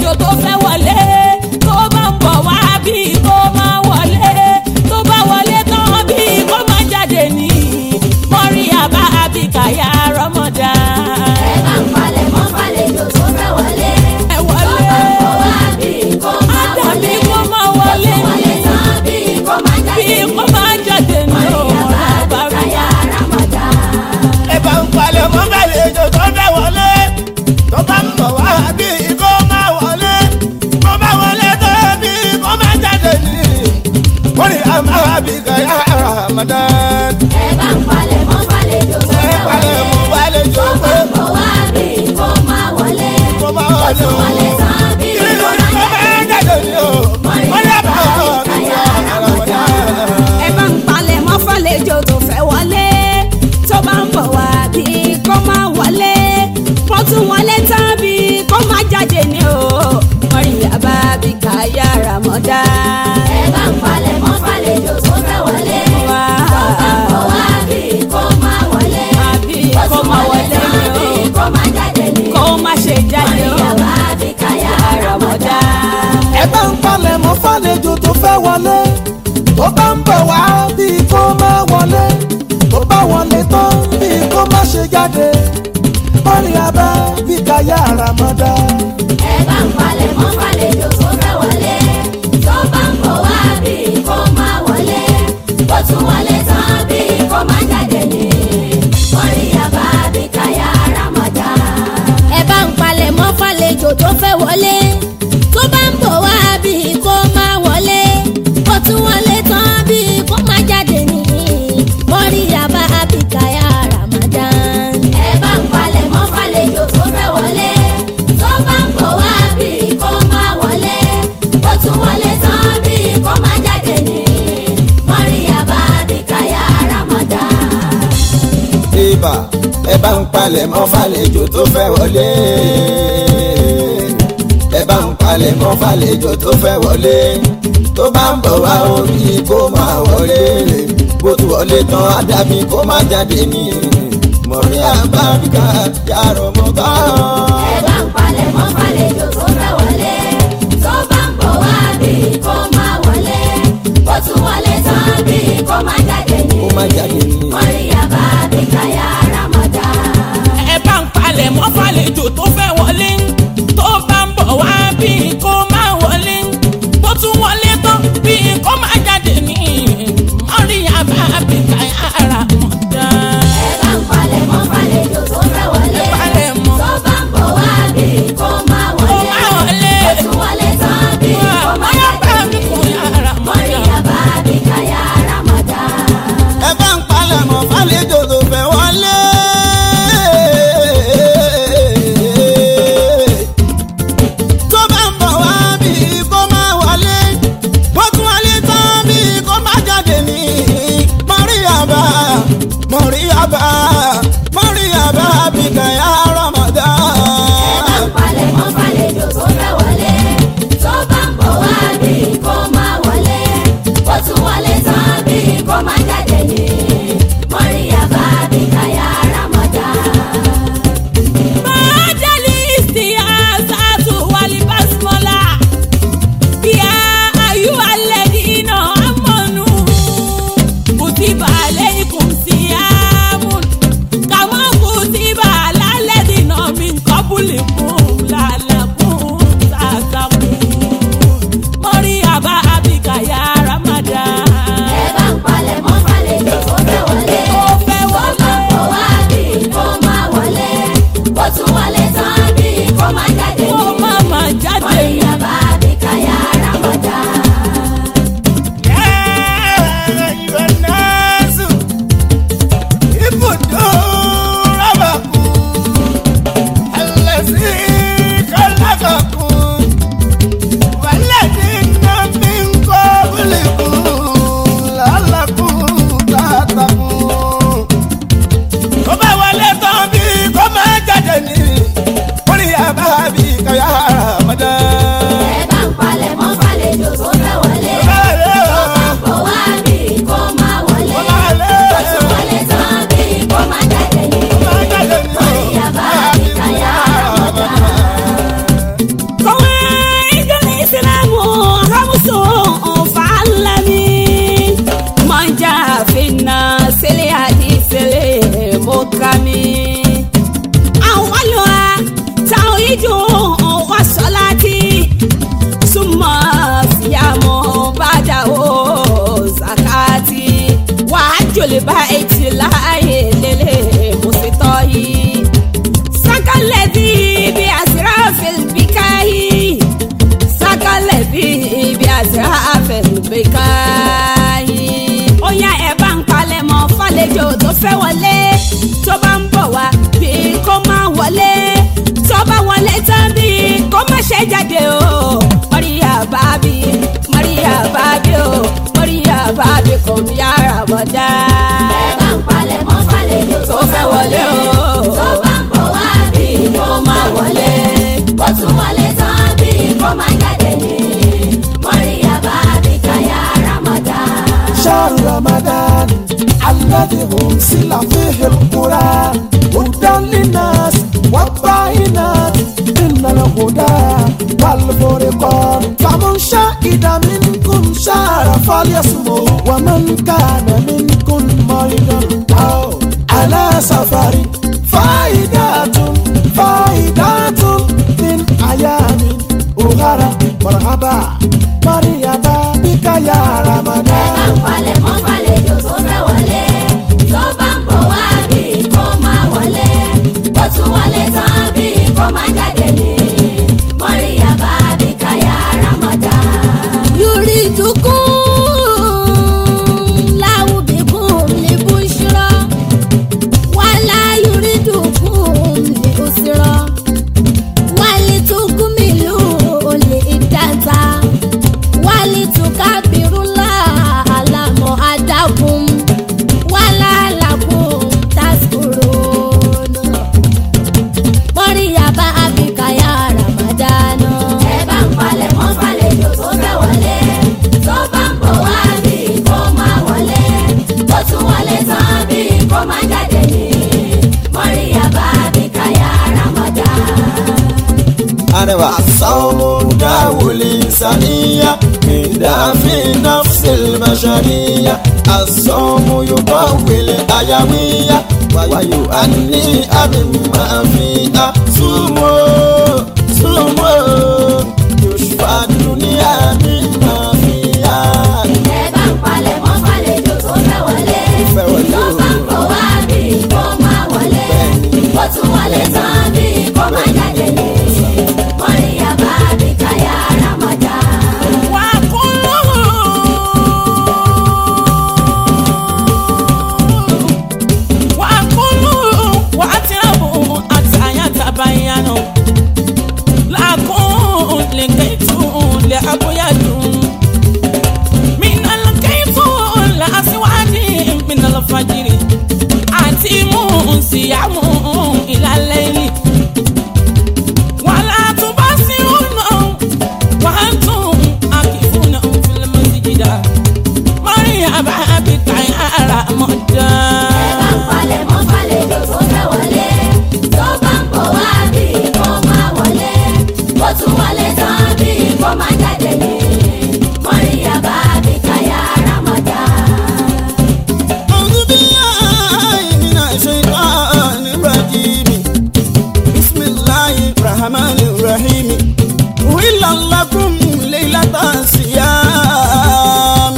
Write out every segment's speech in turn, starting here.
àlejò tó fẹ́ wọlé tó bá ń bọ̀ wá bí kó máa wọlé tó bá wọlé tán bí kó máa jáde ní mọ́rí àbá àbíkàyà rọ́mọdá. ẹ bá ń palẹ̀ mọ́ fàlejò tó fẹ́ wọlé. ẹ wọlé Kó wá bí kó máa àdàbí wọlé. kó máa wọlé Wọlé tán bí kó máa bí jáde. kó máa jáde ní Mọ̀ríyá bá ọ̀rọ̀ bá àbíkáyà Ramadan. ẹ bá ń palẹ̀ mọ́ gbàlejò tó fẹ́ wọlé tó bá ń bọ̀ wá bí kó máa wọlé kó bá wọlé tó bí kó máa jáde ní. wọ́n ní àmà àbíkàyà Ramadan. ẹ bá ń palẹ̀ mọ́ fàlejò tó ẹ fẹ́ palẹ̀ wọlé. mọ́ gbàlejò pé Kó wá bí kó máa wọlé. kó máa wọlé o. Wọlé tán bí kí ni kó kó máa máa jáde. jáde ní o. wọ́n ní àmà àbíkàyà Ramadan. ẹ bá ń palẹ̀ mọ́ fàlejò tó fẹ́ wọlé tó bá ń bọ̀ wá bí kó máa wọlé wọ́n tún wọlé tán bí kó máa jáde ní o mọ́rí àbá bí káyà ràmọ́dá. ẹ bá ń palẹ̀ mọ́ fàlejò tó fẹ́ wọlé. Wá. Kó wá bí kó máa wọlé. àbí Ó kó tún máa wọlé wọlé tán bí ní kó máa jáde ní. o kó má ṣe jáde o Mọ̀ríyá bá àbíkáyà ràmọ́dá. Ramadan. ẹ bá ń palẹ̀ mọ́ fàlejò tó fẹ́ wọlé tó bá ń bọ̀ wá bí kó má wọlé tó bá wọlé tán bí kó má ṣe jáde mọ́rin abá bí káyà Ramadan. ẹ bá ń palẹ̀ mọ́ fàlejò tó fẹ́ wọlé. tó bá ń bọ̀ wá bí kó máa wọlé. ó tún wọlé tán bí kó máa jáde ní. Mọ̀ríyá bá àbíkáyà Ramadan. ẹ bá ń palẹ̀ mọ́ fàlejò tó fẹ́ wọlé tó bá ń bọ̀ wá bí kó máa wọlé ó tún wọlé tán bí kó máa jáde ní mọ́rí àbá àbíkáyà Ramadan. ẹ bá ń palẹ̀ mọ́ fàlejò tó fẹ́ wọlé. tó bá ń bọ̀ wá bí kó máa wọlé. ó tún wọlé tán bí kó máa jáde ní. Mọ̀ríyá bá àbíkáyà Ramadan. ibà ẹ bá ń palẹ̀ mọ́ fàlejò tó fẹ́ wọlé. ẹ bá ń palẹ̀ mọ́ fàlejò tó fẹ́ wọlé. tó bá ń bọ̀ wá orí kó máa wọlé. bó tu wọlé tán ádámì kó máa jáde ní. mọ̀rí àbáríkà yàrá mọ́ bá. ẹ bá ń palẹ̀ mọ́ fàlejò tó fẹ́ wọlé. tó bá ń bọ̀ wá bí kó máa wọlé. ó tún wọlé tán bí kó máa jáde ní. kó máa jáde ní. Mọ̀ríyá bá àbíkáyà Ramadan. ẹ bá ń palẹ̀ mọ́ fàlejò tó fẹ́ wọlé tó bá ń bọ̀ wá bí kó má wọlé bó tún wọlé tán bí kó má jáde ní mọ́rí àbá àbíkáyà ràmọ́dá. ẹ bá ń palẹ̀ mọ́ fàlejò tó fẹ́ wọlé. Ẹ palẹ̀ mọ́. tó bá ń bọ̀ wá البيت لا يلي مسطاي سكى الذي بأسراف البكاء سكى الذي بأسراف البكاء ó yá ẹ bá ń palẹ̀ mọ́ fàlejò tó fẹ́ wọlé tó bá ń bọ̀ wá bí kò máa wọlé tó bá wọlé tán bí kò má ṣe jáde o Maria bábí Maria bábí o Maria bábí kò ní yàrá bọ̀dá. ẹ bá ń palẹ̀ mọ́ fàlejò tó fẹ́ wọlé o tó bá ń bọ̀ wá bí kò máa wọlé bó tún wọlé tán bí kò máa jáde ní mọ́ríyá bá bí káyà ramadan. شهر رمضان الذي أنزل فيه القرآن هدى للناس والبينات إن الهدى والفرقان فمن شهد منكم شهر فليصمه ومن كان منكم مريضا أو على سفر فائدة فائدة من أيام أخرى مرحبا مرحبا بك يا ẹ bá رمضان ń palẹ̀ mọ́ fàlejò tó fẹ́ wọlé tó bá ń bọ̀ wá bí kò máa wọlé bó tún wọlé tán bí kò máa jáde ní mọ́ríyá bá bí káyà ramadan. يريدكم له بكم لبشرى ولا يريدكم لأسرى ولتكملوا العدة ولتكبروا الله على ما هداكم ولعلكم تشكرون مريم أبيك يا رمضان ẹ bá ń palẹ̀ mọ́ fàlejò tó fẹ́ wọlé tó bá ń bọ̀ wá bí kò máa wọlé bó tún wọlé tán bí kò máa jáde ní mọ́ríyá bá bí káyà ramadan. أنا الصوم داو الإنسانية من في نفس البشرية الصوم يقوي الأيامية ويؤني مما فيها صوموا صوموا يشفى الدنيا مما فيها ẹ bá ń palẹ̀ mọ́ fàlejò tó fẹ́ wọlé fẹ́ wọlé tó o. bá ń bọ̀ wá bí kò máa wọlé bó tún wọlé tán bí kò máa jáde ní mọ́ríyá bá bí káyà ramadan. Siyamu ilalẹ́yìn wàlá tó bá sí ọ̀nà وأنتم عاكفون في المسجد مريم بك يا ẹ bá ń رمضان palẹ̀ mọ́ fàlejò tó fẹ́ wọlé tó bá ń bọ̀ wá bí kò máa wọlé bó tún wọlé tán bí kò máa jáde ní mọ́ríyá bá bí káyà ramadan. أعوذ بالله من الشيطان الرجيم بسم الله الرحمن الرحيم أحل لكم ليلة الصيام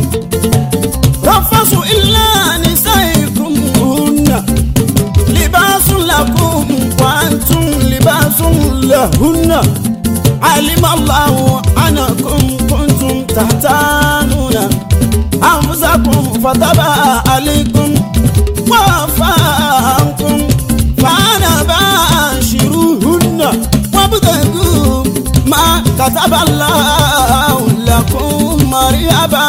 رفثوا إلا نسائكم هن لباس لكم وأنتم لباس لهن علم الله أنكم كنتم تحتانون أنفسكم فتاب عليكم وعفى عنكم فأنا باشروهن وابتغوا ما كتب الله لكم مريبا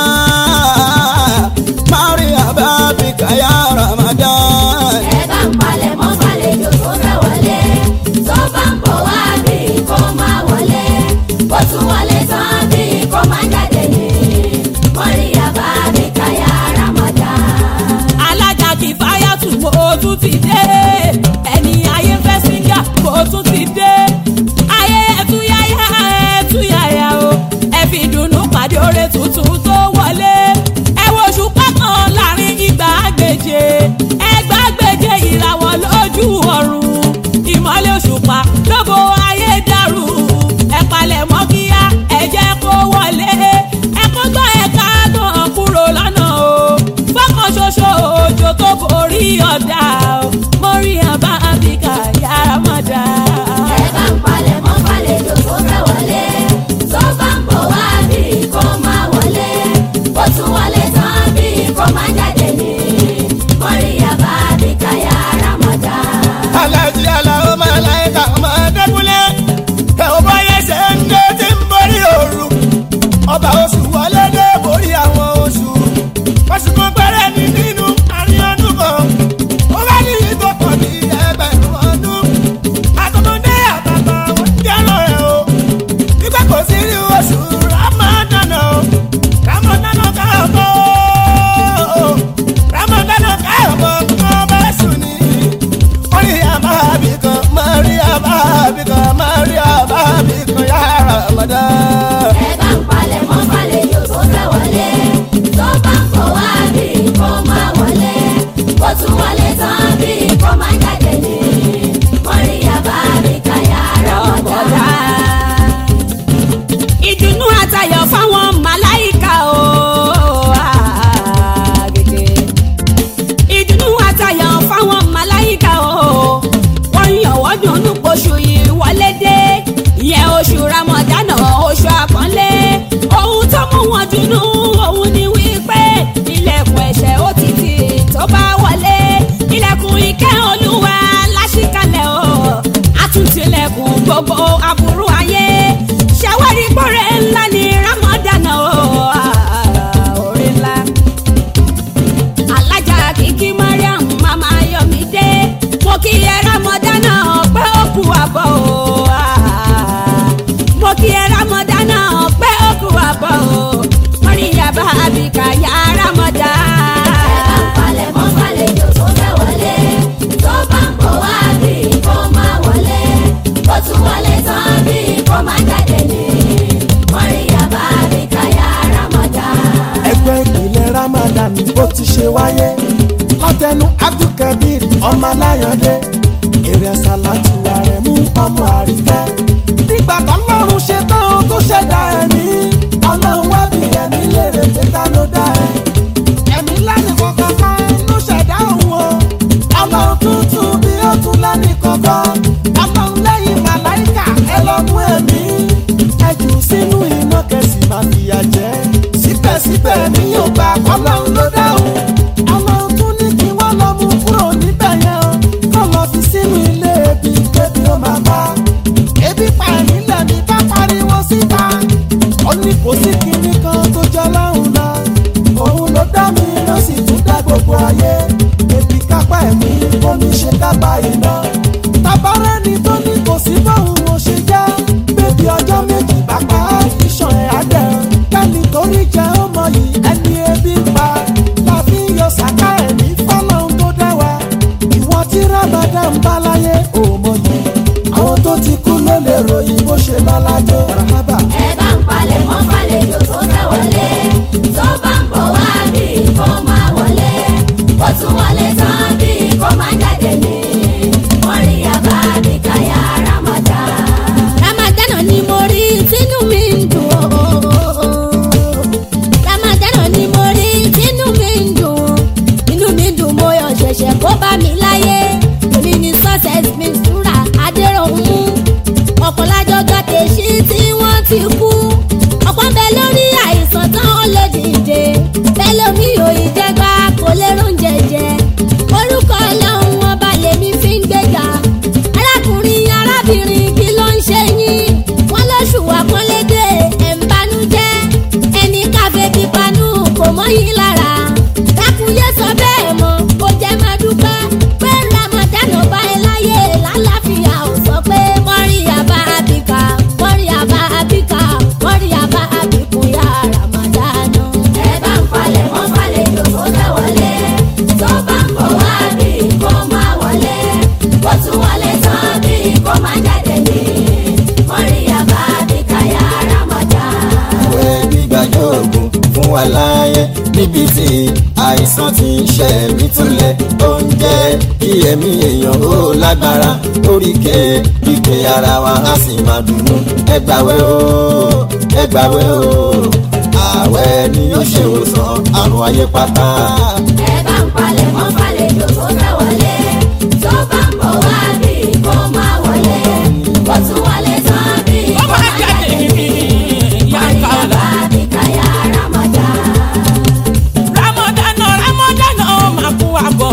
مريبا بك يا رمضان ẹ bá ń palẹ̀ mọ́ fàlejò tó fẹ́ wọlé tó bá ń bọ̀ wá bí kò máa wọlé bó tún wọlé tán bí kò máa jáde ní mọ́ríyá bá bí káyà ramadan. alájà kì í fáyà tù mo tún ti dé ẹni ayé fẹ́ síngà mo tún ti dé ayé ẹtúyáyá ẹtúyáyá o aburú ayé ṣàwárí pọ̀rẹ́ ńlá ní rámọ́dánà o orí ńlá alájà kìkì mariam mama yomide mo kí ẹ rámọ́dánà pé ó kú àbọ̀ o mo kí ẹ rámọ́dánà pé ó kú àbọ̀ o mọ́ríyàbá àbíkà yá rámọ́dá. ẹ bá ń palẹ̀ mọ́ fàlejò tó fẹ́ wọlé tó bá ń bọ̀ wá bí kò máa wọlé ó tún wọlé tán bí kò máa jáde ní mọ́ríyàbá bí káyà rámọ́dá. ẹgbẹ́ ìpìlẹ̀ ramadan bó ti ṣe wáyé látẹnu abdulkabir ọmọ aláyọ̀dé èrè sàlátù ààrẹ mú ọmọ àríkẹ́. nígbà tọ́lọ́run ṣe tán ó tó ṣẹ̀dá ẹ̀mí ọlọ́run wá bí ẹ̀mí lérè tẹ́tà ló dá ẹ̀. ẹ̀mí lánìí kankan kan ló ṣẹ̀dá òun o ọlọ́run tuntun bí ó tún lánìí kankan ọlọ́run lẹ́yìn màláìkà ẹ lọ mú ẹ̀mí ẹ jù sínú iná kẹsì máa fìyà jẹ síbẹ̀síbẹ̀ mi yóò gbà ọlọ́run ló dáhùn ọlọ́run tún ní kí wọ́n lọ mú kúrò níbẹ̀ yẹn o kọ́ lọ fi sínú ilé ebi kébi ó máa bá ebi pa ẹ̀mí lẹ́mí bá pariwo síta ó ní kò sí kinní kan tó jọ lọ́hùn lọ òun ló dá mi ló sì tún dá gbogbo ayé ebi kápá ẹ̀mí omi ṣe kápá iná tabarẹ́ ni tó ní kò sí bóun ò ṣe jẹ́ bébí ọjọ́ méjì bá pa á ìṣàn ẹ̀ á dẹ̀ kẹ́ni torí jẹ́ ọmọ yìí ẹni ebi ń pa láfi yọ sàká ẹ̀mí fọ́lọ́hún tó dẹ́ wa ìwọ tí ramadan bá láyé òmò yìí àwọn tó ti kú ló lè ròyìn bó ṣe lọ lájọ rahaba. ẹ bá ń palẹ̀ mọ́ fàlejò tó fẹ́ wọlé tó bá ń bọ̀ wá bí kò máa wọlé ó tún wọlé tán bí kò máa jáde ní mọ́ríyàbá bí káyà rámọ́dá. ramadana ni mo rí tínú mi ń dùn ó. ramadana ni mo rí tínú mi ń dùn. inú mi dùn mo yọ ṣẹ̀ṣẹ̀ kó bá mi láyé. èmi ni success mi súra adéròhún. ọ̀pọ̀ lájọ gàtẹ̀ sí tí wọ́n ti kú. ọ̀pọ̀ ń bẹ lórí àìsàn tán ó lè dìde. bẹ́ẹ̀ lómi ò ì jẹ́gbá kò lè róúnjẹ jẹ. orúkọ ọlọ́run ọba lèmi fi ń gbéga. arákùnrin arábìnrin kí ló ń ṣe yín. wọ́n lóṣù àpọ́nlédè ẹ̀ ń banújẹ́. ẹni káfẹ́ bí panú kò mọ́ yín lára. dákúnyé sọ bẹ́ẹ̀ mọ́ kó jẹ́ máa dúpẹ́. pé ramadan ọba ẹ láyé lálàáfíà ò sọ pé mọ́ríyàbá àbíkà mọ́ríyàbá àbíkà mọ́ríyàbá àbíkúyà ramadan. ẹ bá ń palẹ̀ mọ́ fàlejò tó fẹ́ wọlé tó bá ń bọ̀ wá bí kò máa wọlé ó tún wọlé tán bí kò máa jáde ní mọ́ríyàbá bí káyà rámọ́dá. ìwé gbígbàjọ oògùn fún wa láàyè níbi tí àìsàn ti ń ṣe mí túlẹ̀ ó ń jẹ́ kí ẹ̀mí èèyàn ó lágbára oríkè kíkè ara wa á sì máa dùnnú ẹgbàwé o ẹgbàwé o ààwẹ̀ ni yóò ṣe òsàn àrùn ayé pátá. ẹ bá ń palẹ̀ mọ́ fàlejò tó fẹ́ wọlé tó bá ń bọ̀ wá bí kò máa wọlé ó tún wọlé tán bí ó kò máa máa jáde jáde ní yàtọ̀ mọ́ríyàbá bí káyà rámọ́dá. ramadana ramadana ó máa kú àbọ̀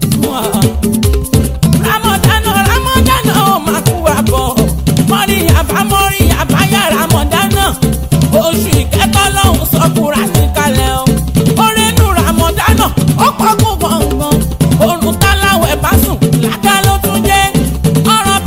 ramadana ramadana ó máa kú àbọ̀ mọ́ríyàbá mọ́ríyàbá yà ramadana oṣù ìkẹ́kọ̀ọ́ lọ́hùn sọ́kùnrin àníkalẹ̀ o orenu ramadana ó pọ̀ kú gbọ̀ngàn orun táláwẹ̀ bá sùn ládàá ló tún jẹ́ ọ̀rọ̀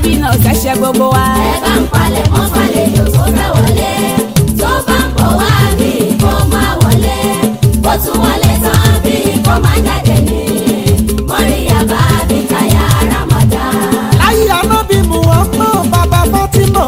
ànábì náà ṣẹ̀ṣẹ̀ gbogbo wa. ẹ bá ń palẹ̀ mọ́ fàlejò tó fẹ́ wọlé tó bá ń bọ̀ wá bí kò máa wọlé bó tún wọlé tán bí kò máa jáde ní mọ́ríyá bá bí káyà Ramadan. láyé anábì muhammed bàbá fatima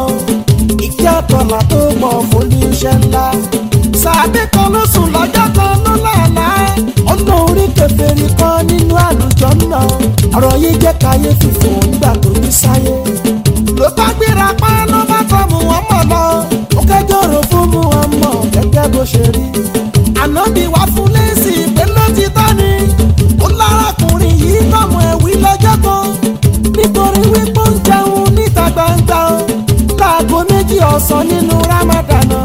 ìkí àtọ̀là tó mọ̀ fún iṣẹ́ ńlá sàbẹ̀ kan ló sùn lọ́jọ́ kan ló lànà ọ̀nà orí kẹfẹ́rì kan nínú àlùjọ náà ọ̀rọ̀ yìí jẹ́ káyéfì fún nígbà tó ní sáyé ló bá gbéra pa ló bá tọ́ muhammed lọ ó kẹjọ́ rò fún muhammed gẹ́gẹ́ bó ṣe rí ànábì wá fún lẹ́sì pé ló ti tọ́ ni ó lárakùnrin yìí tọ́mọ ẹ̀wí lọ́jọ́ kan nítorí wípé ó ń jẹun níta gbangba o láago méjì ọ̀sán nínú ramadana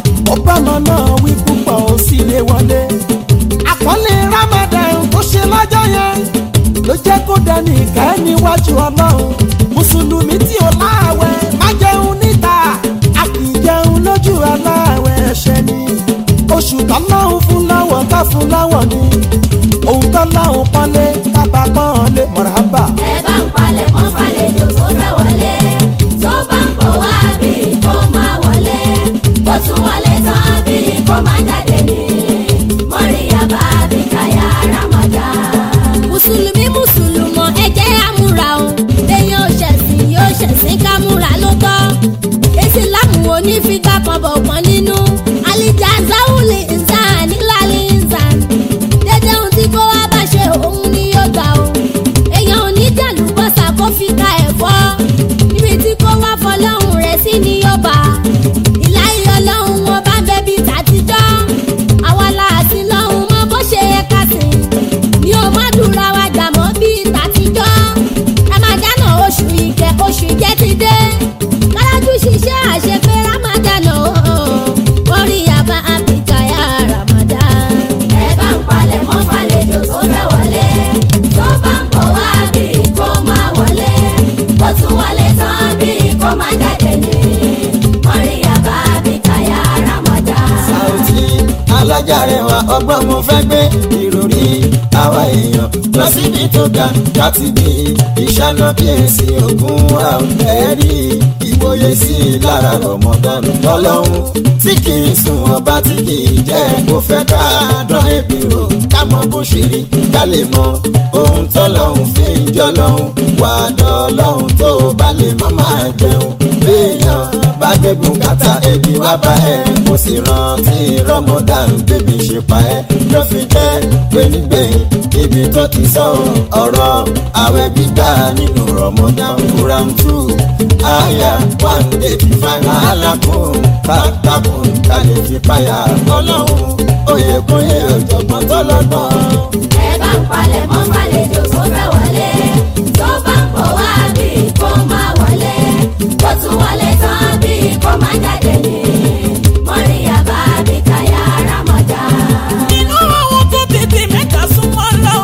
ọbàmọ náà wí púpọ̀ ó sì lè wọlé àkọlé ramadan tó ṣe lọ́jọ́ yẹn ló jẹ́ kó dẹni ìkẹ́ níwájú ọlọ́run mùsùlùmí tí ò láàwẹ̀ má jẹun níta a kì í jẹun lójú aláàwẹ̀ ẹ̀ṣẹ̀ ni oṣù tọ́lọ́hún fún láwọ̀ ká fún láwọ̀ ni òun tọ́lọ́hún pọ́nlé kábà pọ́nlé mọ̀rábà. ẹ bá ń palẹ̀ mọ́ fàlejò tó fẹ́ wọlé tó bá ń bọ̀ wá bí kò máa wọlé bó tún wọlé tán bí kò máa jáde ní mọ́ríyá bá bí káyà Ramadan. mùsùlùmí mùsùlùmọ̀ ẹ jẹ́ àmúra o èèyàn ò ṣẹ̀sìn yóò ṣẹ̀sìn ká múra ló tọ́ èsì láàmú onífíkà kan bọ̀ kan nínú àlìjà záwùlì ìsàn nílàlì ìsàn dédé ohun tí kò wá bá ṣe òun ni yóò gbà o èèyàn ò ní jàlú bọ́sà kó fi ka ẹ̀fọ́ níbi tí kò wá fọlọ́hún rẹ̀ sí ni yóò bá ìláyé ọlọ́run wọn bá bẹ́bí tàtijọ́ àwa la àti lọ́hún mọ bó ṣe yẹ ká sìn mi ò má dúra wa jà mọ́ bíi tàtijọ́ ramadana oṣù ìkẹ́ oṣù ìjẹ́ ti dé kálájú ṣiṣẹ́ àṣepé ramadana orí yaba abikaya ramadan. ẹ bá ń palẹ̀ mọ́ fàlejò tó fẹ́ wọlé tó bá ń bọ̀ wá bí kò máa wọlé bó tún wọlé tán bí kò máa jáde ní mọ́ríyá bá bí káyà Ramadan. Saoty alájà rẹwà ọgbọ́n mo fẹ́ gbé ìròrí àwa èèyàn lọ síbi tó ga láti bí ìṣáná kíyèsí ogun wa ẹ̀rí ìwòye sí i lára Ramadan lọ́lọ́run tí kì í sùn ọba tí kì í jẹ́ kó fẹ́ ká dán ebi rò ká mọ bó ṣe rí ká lè mọ ohun tọ́lọ́run fi ń jọ lọ́hùn wà dọ́lọ́hùn tó bá lè má máa jẹun béèyàn bá gbẹ́gun kàtà ebi wá bá ẹ kó sì rántí Ramadan bébí ṣe pa ẹ ló fi jẹ́ pé nígbẹ̀yìn ibi tó ti sọ ọ̀rọ̀ àwẹ̀ gbígbà nínú Ramadan Quran two àyà one eighty five alákùn kàtàkùn kálí fi páyà ọlọ́run oyè kúnyè ọ̀jọ̀gbọ́n tọ́lọ́gbọ́n. ẹ bá ń palẹ̀ mọ́ fàlejò tó fẹ́ wọlé tó bá ń bọ̀ wá bí kò máa wọlé bó tún wọlé tán bí kò máa jáde ní mọ́ríyá bá bí káyà Ramadan. inú àwọn tó tètè mẹ́ta súnmọ́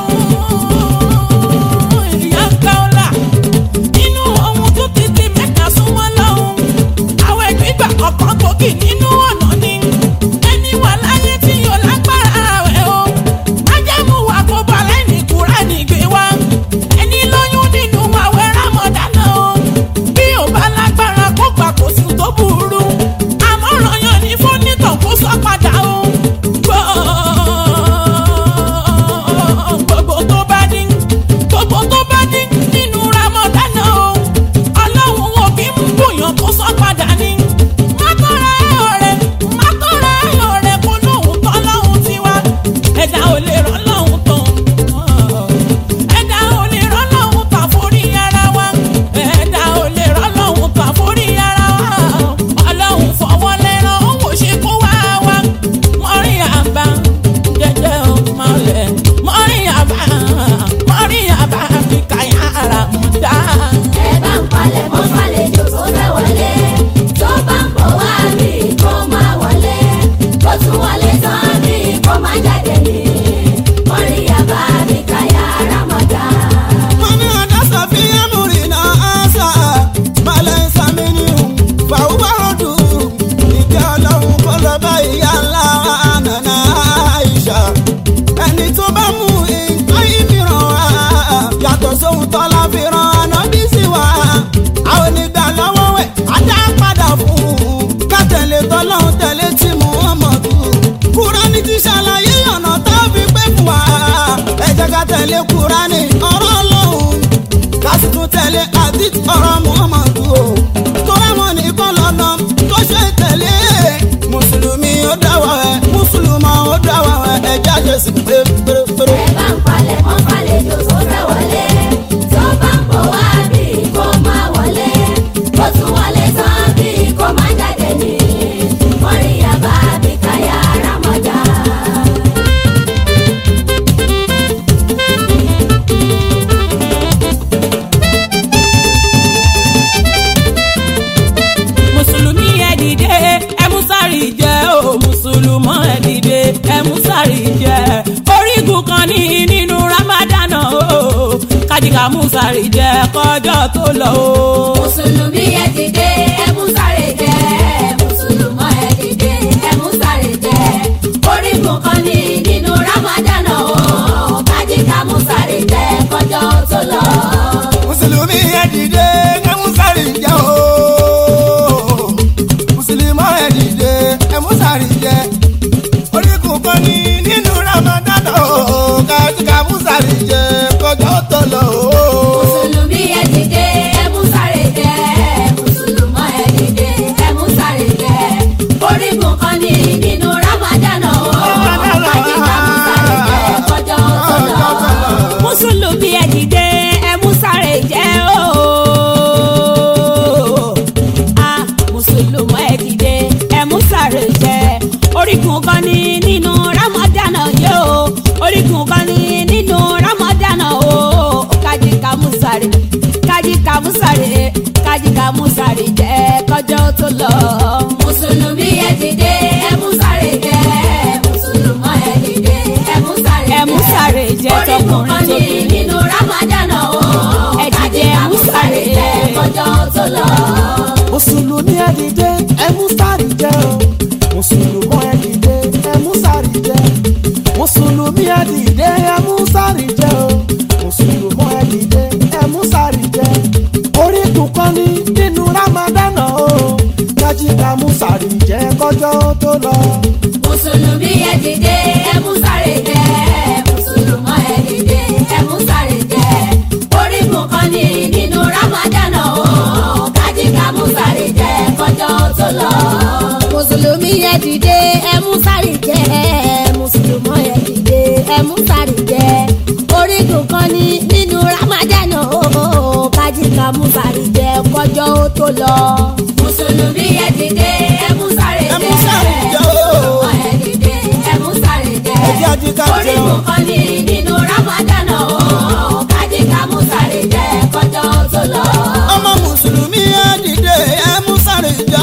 lọ́hùn ìyá káọ́lá inú àwọn tó tètè mẹ́ta súnmọ́ lọ́hùn àwọn ẹgbẹ́gbà ọ̀kan gbòógì nínú ọ̀nà ni ẹni wà láyé tí yóò lágbára rẹ̀ o májẹ̀mú wa kó balẹ̀ ní kúránì gbé wá ẹni lóyún nínú fèsì pé pérépéré. ẹ bá ń palẹ̀ mọ́ fàlejò tó fẹ́ wọlé tó bá ń bọ̀ wá bí kò máa wọlé bó tún wọlé tán bí kò máa jáde ní mọ́ríyá bá bí káyà rámọ́jà. mùsùlùmí ẹ dìde ẹ mú sáré jẹ o mùsùlùmọ́ ẹ dìde ẹ mú sáré jẹ orígun kan ní nínú ramadan o kájíkà mú sáré jẹ kọjọ tó lọ o. mùsùlùmí ẹ dìde ẹ mú sáré jẹ mùsùlùmọ́ ẹ dìde ẹ mú sáré jẹ orígun kan ní nínú ramadan o kájíkà mú sáré jẹ kọjọ tó lọ. mùsùlùmí ẹ dìde ẹ mú sáré jẹ o mùsùlùmí ẹ dìde ẹ mú sáré jẹ orígun kan ní nínú ramadan o kájíkà mú sáré jẹ kọjá tó lọ o. mùsùlùmí ẹ dìde ẹ mú sáré jẹ mùsùlùmọ́ ẹ dìde ẹ mú sáré jẹ orígun kan ní nínú ramadan o kájíkà mú sáré jẹ kọjọ tó lọ. mùsùlùmí ẹ dìde ẹ mú sáré jẹ o. a mùsùlùmí ẹ dìde ẹ mú sáré jẹ orígun kan ní nínú ramadan yóò orígun kan ní nínú ramadan o kájíkà mú sáré kájíkà mú sáré kájíkà mú sáré jẹ kọjọ tó lọ. mùsùlùmí ẹ dìde ẹ mú sáré jẹ mùsùlùmọ́ ẹ dìde ẹ mú sáré jẹ Ẹ mú sáré jẹ orígun kan ní tọkùnrin tóbi. nínú ramadan o Ẹ dìde, kájíkà ẹ mú mú sáré sáré jẹ kọjọ tó lọ. mùsùlùmí ẹ dìde ẹ mú sáré jẹ o mùsùlùmọ́ ẹ dìde ẹ mú sáré jẹ mùsùlùmí ẹ dìde ẹ mú sáré jẹ o mùsùlùmọ́ ẹ dìde ẹ mú sáré jẹ orígun kan ní nínú ramadan o kájíkà mú sáré jẹ kọjọ tó lọ. mùsùlùmí ẹ dìde ẹ mú sáré jẹ mùsùlùmọ́ ẹ dìde ẹ mú sáré jẹ orígun kan ní nínú ramadan o kájíkà mú sáré jẹ kọjọ tó lọ. mùsùlùmí ẹ dìde ẹ mú sáré jẹ mùsùlùmọ́ ẹ dìde ẹ mú sáré jẹ orígun kan ní nínú ramadan o kájíkà mú sáré jẹ kọjọ ó tó lọ. mùsùlùmí ẹ dìde ẹ mú sáré Ẹ mú jẹ sáré jẹ o. mùsùlùmọ́ ẹ dìde ẹ mú sáré jẹ Ẹ jẹ́ àjíká jẹ o. orígun kan ní nínú ramadan o kájíkà mú sáré jẹ kọjọ tó lọ. ọmọ mùsùlùmí ẹ dìde ẹ mú sáré jẹ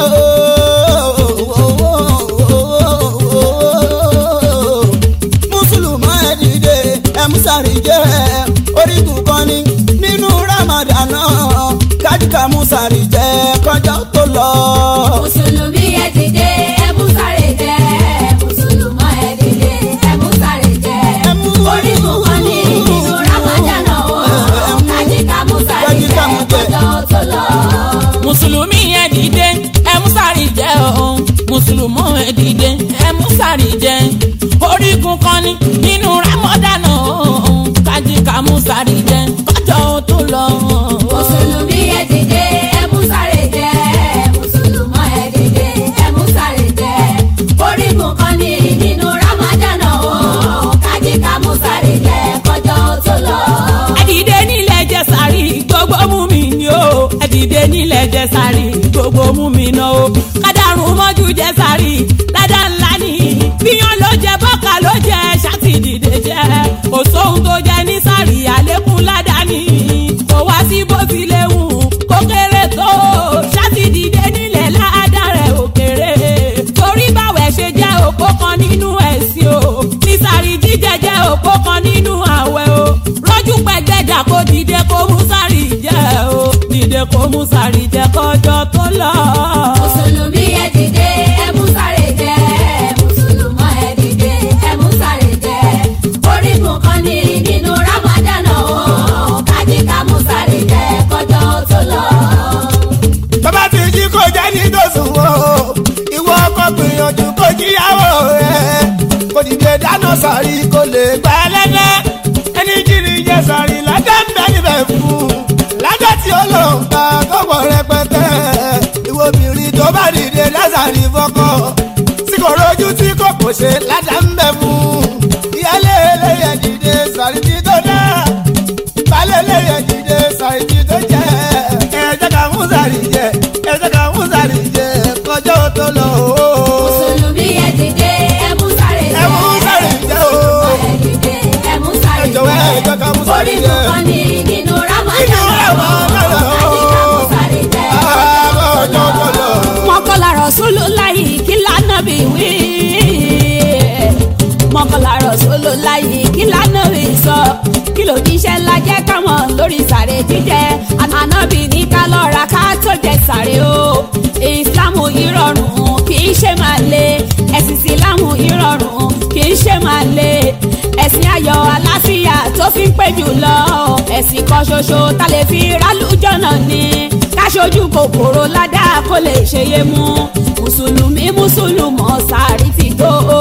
o. mùsùlùmí ẹ dìde ẹ mú sáré jẹ orígun kan ní nínú ramadan kájíkà mú sáré jẹ kọjá tó lọ. mùsùlùmí ẹ dìde ẹ mú sáré jẹ mùsùlùmọ́ ẹ dìde ẹ mú sáré jẹ Ẹ mú orígun kan ní nínú ramadan o kájíkà mú sáré Kájíkà jẹ mú jẹ. kọjọ tó lọ. mùsùlùmí ẹ dìde ẹ mú sáré jẹ o mùsùlùmọ́ ẹ dìde ẹ mú sáré jẹ orígun kan ní nínú ramadan o kájíkà mú sáré jẹ kọjọ tó lọ. mùsùlùmí ẹ dìde ẹ mú sáré jẹ mùsùlùmọ́ ẹ dìde ẹ mú sáré jẹ orígun kan ní nínú ramadan o kájíkà mú sáré jẹ kọjọ tó lọ. ẹdìdé nílẹ̀ jẹ́ sáré gbogbo mú mi ni o ẹdìdé nílẹ̀ jẹ́ sáré gbogbo mú mi ná o kádàrún mọ́jú jẹ́ sáré ládà ńlá ni bíyàn ló jẹ bọ́kà ló jẹ ṣáàtì dìde jẹ kò sóhun tó jẹ ní sáré àlékún ládà ni kò wá sí bó ti léwu kó kéré tó ṣáàtì dìde nílẹ̀ ládà rẹ̀ ò kéré torí báwẹ̀ ṣe jẹ́ òpó kan nínú ẹ̀sìn o ní sáré jíjẹ jẹ́ òpó kan nínú àwẹ̀ o rọ́jú pẹ̀gbẹ́dà kó dìde kó mú sáré jẹ́ o dìde kó mú sáré jẹ́ kọjọ́ tó lọ. mùsùlùmí ẹ dìde ẹ mú sáré jẹ mùsùlùmọ́ ẹ dìde ẹ mú sáré jẹ orígun kan ní nínú ramadan o kájíkà mú sáré jẹ kọjọ tó lọ. bàbá ti jí kó jẹ́ nítòsùn o ìwọ ọkọ gbìyànjú kó jíyàwó rẹ kò dìde dáná sàrí kó lè gbà ẹlẹ́dẹ́ ẹni jírí jẹ sàrí lájà ń bẹ níbẹ̀ fún lájà tí ó lò ń pa kọ́pọ̀ rẹpẹtẹ ìwọ obìnrin tó bá dìde lásàrí fọkọ tí kò rojú tí kò kò ṣe lájà ń bẹ fún ìyálé tánàbì ní ká lọ́ra ká tó jẹ sàré o ìsìlámù ìrọ̀rùn kì í ṣe máa le ẹ̀sìn ìsìlámù ìrọ̀rùn kì í ṣe máa le ẹ̀sìn ayọ̀ àlàáfíà tó fi ń pé jù lọ ẹ̀sìn kan ṣoṣo tá lè fi rálùjọ́nà ni káṣojú kòkòrò ládàá kó lè ṣe yé mú mùsùlùmí mùsùlùmọ̀ sàárì ti tó o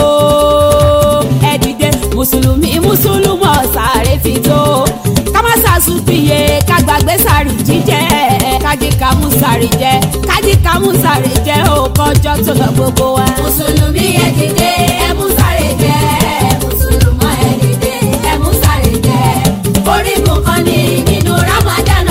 ẹ dìde mùsùlùmí mùsùlùmọ̀ sàárì ti tó ká má ṣàṣùpìyẹ ká gbàgbé sàárì jíjẹ kájí ká mú sàárì jẹ kájí ká mú sàárì jẹ ó kọjọ tó lọ gbogbo wa. mùsùlùmí ẹ dìde ẹ mú sáré jẹ mùsùlùmọ́ ẹ dìde ẹ mú sáré jẹ orígun kan ní nínú ramadan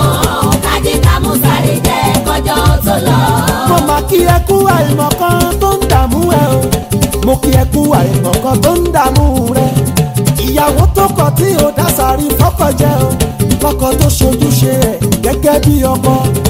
o kájí ká mú sáré jẹ kọjọ tó lọ. mo mà kí ẹ kú àìmọ̀ kan tó ń dààmú ẹ o mo kí ẹ kú àìmọ̀ kan tó ń dààmú rẹ ìyàwó tó kọ tí ò dásàrí fọ́kọ jẹ o lọ́kọ tó ṣojúṣe ẹ gẹ́gẹ́ bí ọkọ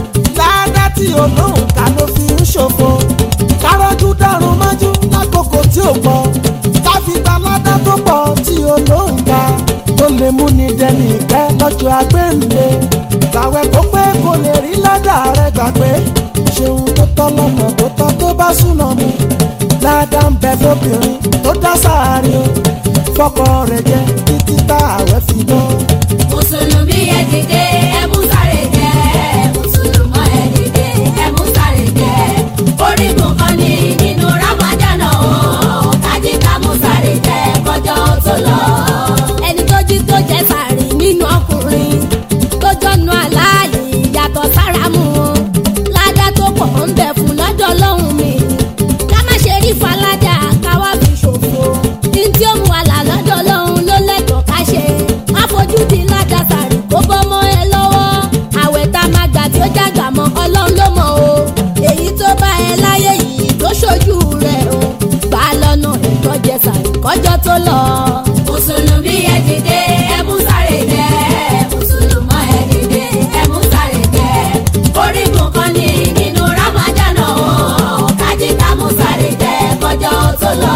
ládá tí olóhùn ká ló fi ń ṣòfò kárọ́jú dárun mọ́jú lákòókò tí ò pọ̀ káfíńtà ládá tó pọ̀ tí olóhùn ká tó lè mú ní dẹni ìkẹ́ lọ́jọ́ agbẹ́ǹde làwẹ̀ kó pé kò lè rí ládà rẹ gbà pé ṣeun tó tọ́ lọ́nà tó tọ́ tó bá súná mu ládà ń bẹ fóbìnrin tó dá sáàárín o fọkọ rẹ jẹ títí tá àwẹ̀ fi dán. mùsùlùmí ẹ dìde ẹ mú sáré jẹ mùsùlùmọ́ ẹ dìde ẹ mú sáré jẹ orígun kan ní nínú ramadan o kájí ká mú sáré jẹ kọjọ tó lọ. ẹni tó jí tó jẹ sàárì nínú ọkùnrin tó jọnu aláàlì yàtọ̀ sára mu o ládàá tó pọ̀ ń bẹ fún lọ́dọ̀ lọ́hùn mi ká má ṣe rí faládà ká wá fi ṣòfò ní tí ó mú àlà lọ́dọ̀ lọ́hùn ló lẹ́tọ̀ọ́ ká ṣe má fojú di ládàá sàárì kó bọ́ mọ́ ẹ lọ́wọ́ àwẹ̀ tá a máa gbà tí ó jàgbà mọ́ ọlọ́run ló mọ̀ o èyí tó bá ẹ láyé yìí tó ṣojú rẹ̀ o gbà á lọ́nà ìtọ́jẹ sàárì kọjọ́ tó lọ. mùsùlùmí ẹ dìde ẹ mú sáré jẹ mùsùlùmọ́ ẹ dìde ẹ mú sáré jẹ orígun kan ní nínú ramadan o kájí ká mú sáré jẹ kọjọ tó lọ.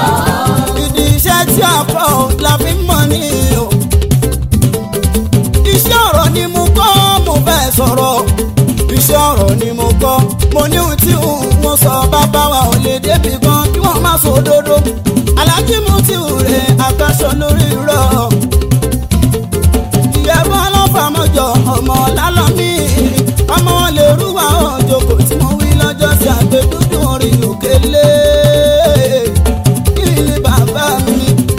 ìdí iṣẹ́ tí ọkọ̀ la fi ń mọ̀ ní o. iṣẹ́ ọ̀rọ̀ ni mo kọ́ mo fẹ́ sọ̀rọ̀ iṣẹ́ ọ̀rọ̀ ni mo kọ́ mo ní ohun tí mo sọ bàbá wa ò lè débi gan kí wọ́n má sọ òdodo alájí mu ti rè àkàṣọ lórí rọ. ìyẹ̀bọ ọlọ́fàmọ́jọ ọmọ lálọ́mí ọmọ wọn lè rúwà òjòkó tí mo wí lọ́jọ́ sí àgbẹ̀dúdú orí òkèlè ilé bàbá mi.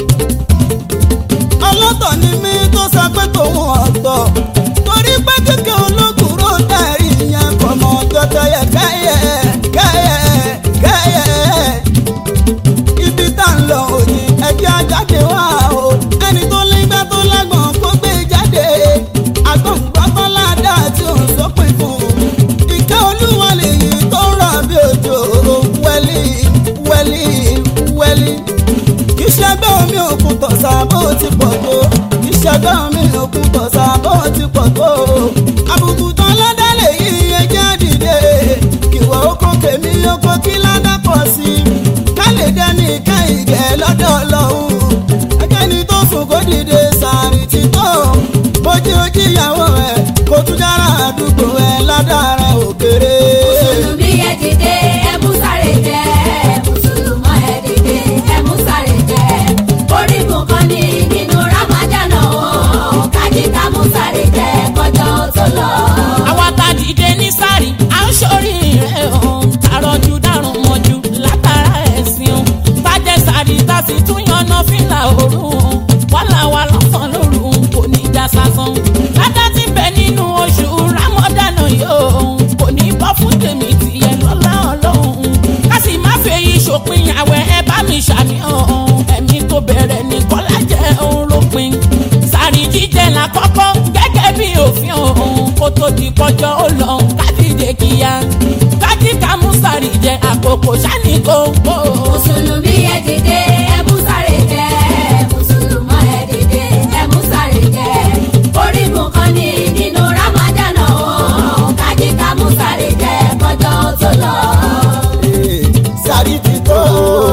ọlọ́tọ̀ ni mí tó sọ pé tòun ọ̀tọ̀ torí pé kékeré olókùúrò tẹ̀rí ìyẹn kò mọ̀ jọjọ yẹ kẹ́yẹ kẹ́yẹ kẹ́yẹ. ibi tá ń lọ òní ẹjẹ́ ajáde wá o ẹni tó légbá tó lágbọ̀n kó gbé jáde agbọ̀ngbọ́tọ́ ládàá tí ò ń sọ́pin fún ìkẹ́ olúwa lèyí tó ń rọ̀ bí òjò wẹ́lí wẹ́lí wẹ́lí kì í ṣẹgbẹ́ omi òkun tọ̀sà bó ti pọ̀ tó kì í ṣẹgbẹ́ omi òkun tọ̀sà bó ti pọ̀ tó àbùkù tán ládàlẹ̀ yìí ẹjẹ́ dìde ìwọ oko kèmí oko kí ládàpọ̀ sí i ká lè dẹ́ni ká ìgẹ̀ lọ́dọ̀ ọlọ́run ẹgẹ́ni tó sùn kó dìde sàárì ti tó bójú ojú ìyàwó ẹ̀ kó tún dára àdúgbò ẹ̀ ládàá rẹ̀ òkèrè. mùsùlùmí ẹ dìde ẹ mú sáré jẹ mùsùlùmọ́ ẹ dìde ẹ mú sáré jẹ orígun kan ní nínú ramadan o kájí ká mú sáré jẹ kọjọ tó lọ. àwa ta dìde ní sáré à ń sórí rẹ̀ hàn tààrọ̀jù dárùn mọ́jú látara ẹ̀sìn o bàjẹ́ sáré tá sì tún yanná fìlà òru wọ́n là wà lọ́sàn lóru kò ní já sásán ládá ti bẹ nínú oṣù rámọ́dánà yóò kò ní bọ́ fún tèmi tìyẹ lọ́lá ọlọ́run ká sì má fèyí ṣòpin àwẹ̀ ẹ bá mi ṣàníyàn ẹ̀mí tó bẹ̀rẹ̀ ní kọ́lá jẹ́ òun lópin sáré jíjẹ là kọ́kọ́ gẹ́gẹ́ bí òfin òun kó tó di kọjọ́ ó lọ kádìdé kíá kájí ká mú sáré jẹ àkókò sani kókó. mùsùlùmí ẹ dìde ẹ mú sáré jẹ mùsùlùmọ́ ẹ dìde ẹ mú sáré jẹ orígun kan ní nínú ramadan o kájí ká mú sáré jẹ kọjọ tó lọ. sáré ti tó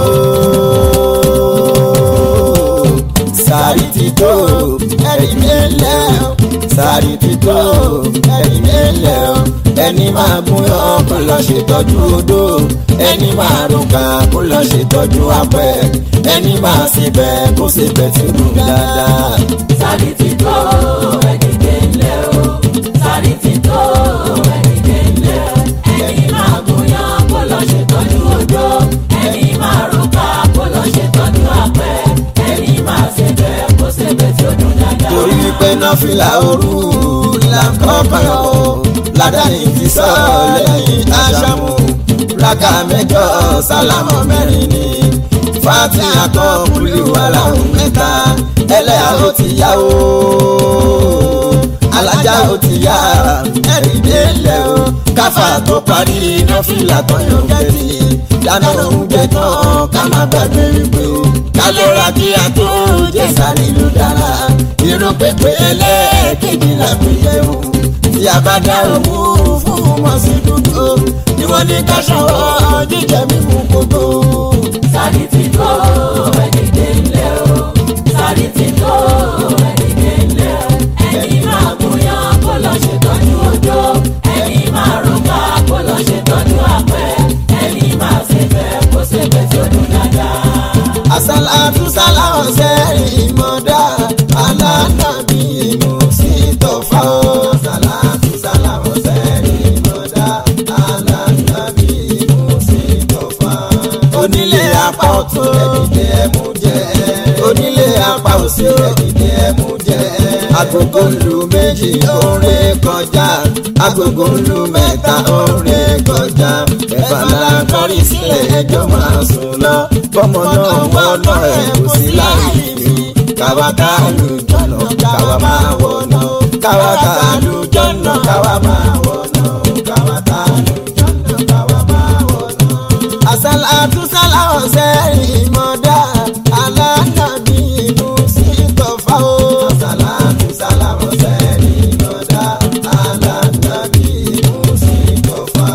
sáré ti tó ẹ̀rí mi lẹ̀ sáré ti tó ẹ̀rí mi lẹ̀ o. ẹni máa gún yọ kó lọ ṣètọ́jú odó ẹni máa rúkà kó lọ ṣètọ́jú apẹ̀ ẹni máa síbẹ̀ kó síbẹ̀ tí ó dùn dáadáa. sáré ti tó ẹ̀dìdẹ̀ ńlẹ̀ o sáré ti tó ẹ̀dìdẹ̀ ńlẹ̀ ẹni máa gúnyán kó lọ ṣètọ́jú odó ẹni máa rúkà kó lọ ṣètọ́jú apẹ̀ ẹni máa ṣèbẹ̀ kó ṣèbẹ̀ tí ó dùn dáadáa. torí wípé nọ́fìlà òru là ń kọ́kọ́ yọ ládàáni ti sọ lẹ́yìn aṣámú rákà mẹ́jọ sálámọ mẹ́rin ni fati akọ kúlíwàlà mẹ́ta ẹlẹ́yà ó ti yá o alájà ó ti yá ẹ̀rí délẹ̀ o káfà tó parí nọ́fìlà tó yọ gẹ́tì dáná oúnjẹ tán ká má gbàgbé wípé o kálọ́ra kí a tó jẹ́ sáré ló dára irun pépé ẹlẹ́ẹ̀kejì làgbéyẹ̀wò tí a bá dá òun fún wọn sí dúdú ni wọ́n ní ká ṣọwọ́ jíjẹ mímú kótó. sáré ti tó ẹ̀dìdẹ̀ ńlẹ̀ o sáré ti tó ẹ̀dìdẹ̀ ńlẹ̀ ẹni máa gúnyán kó lọ ṣètọ́jú odó ẹni máa rúkà kó lọ ṣètọ́jú apẹ̀ ẹni máa ṣèbẹ̀ kó ṣèbẹ̀ tí ó dùn dáadáa. àsálàtú sáláwọ̀ sẹ́yìn mọ́dá alánàbí inú sí tọ́fà ó. àsálàtú sáláwọ̀ sẹ́yìn mọ́dá alánàbí inú sí tọ́fà. onílé apá ọ̀tún ẹ̀dìdẹ́ ẹ̀mú jẹ́ onílé apá òsì ẹ̀dìdẹ́ ẹ̀mú jẹ́ agogo lu méjì oore kọjá agogo lu mẹ́ta oore kọjá ẹ̀fà la kọrí sílẹ̀ ẹjọ́ máa sùn lọ bọ́mọ náà wọ́nà ẹ̀ kò sí láì fi káwa ká lu jọ̀nà káwa máa wọ̀nà káwa ká lu jọ̀nà káwa máa wọ̀nà káwa ká lu jọ̀nà káwa máa wọ̀nà. àsálàtú sáláwọ̀ sẹ́yìn mọ́dá alánàbí inú sí tọ́fà ó. àsálàtú sáláwọ̀ sẹ́yìn mọ́dá alánàbí inú sí tọ́fà.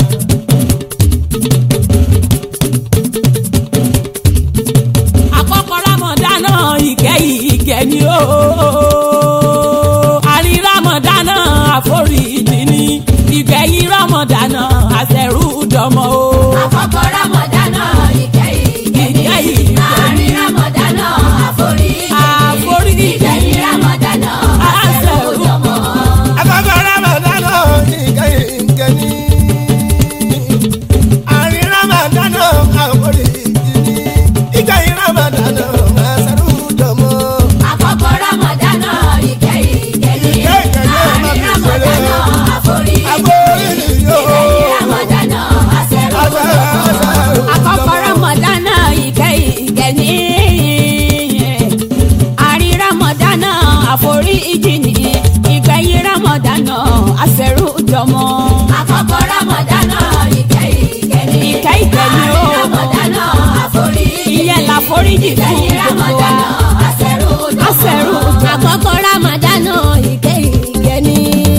àkọ́kọ́ rámọ̀dánà ìkẹyìn ìkẹ́ ni ó. àrí rámọ̀dánà àforíjì ni ìgbẹ̀yìn rámọ̀dánà àṣẹrù dọmọ o. àkọ́kọ́ rámọ̀dánà ìkẹyìn ìkẹyìn Ìkẹyìn. àárín rámọ̀dánà àforíjì Àforíjì. ìkẹyìn rámọ̀dánà àṣẹ̀wòjọmọ́. Àkọ́kọ́ Ramadana ìkẹyìn ìkẹni. Àárín Ramadana àwòrán ìdíní. Ìkẹyìn Ramadana àṣàrù dọ̀mọ́. àkọ́kọ́ rámọ̀dánà ìkẹyìn ìkẹyìn Ìkẹyìn àárín rámọ̀dánà àforíjì Àforíjì yóò. ìkẹyìn rámọ̀dánà àṣẹ̀wòjọmọ́. àkọ́kọ́ ramadana ìkẹyìn ìkẹni àrí ramadana àforíjì ni ìgbẹ̀yìn ramadana àṣẹrù jọmọ. àkọ́kọ́ rámọ̀dánà ìkẹyìn ìkẹni Ìkẹ́ ìkẹni o. àárín rámọ̀dánà àforíjì ìyẹn làforíjì fún ìkẹyìn gbogbo wa. rámọ̀dánà àṣẹ̀wòjọmọ́. àṣẹrù àkọ́kọ́ ramadana ìkẹyìn ìkẹni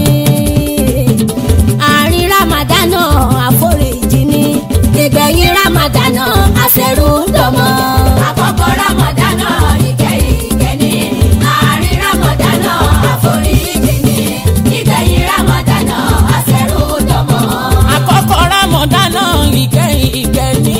àárín ramadana àforíjì ni ìgbẹ̀yìn ramadana àṣẹrù dọmọ. àkọ́kọ́ rámọ̀dánà ìkẹyìn ìkẹni àárín rámọ̀dánà àforíjì ni ìgbẹ̀yìn rámọ̀dánà àṣẹrúdọ̀mọ́. àkọ́kọ́ rámọ̀dánà ìkẹyìn ìkẹni.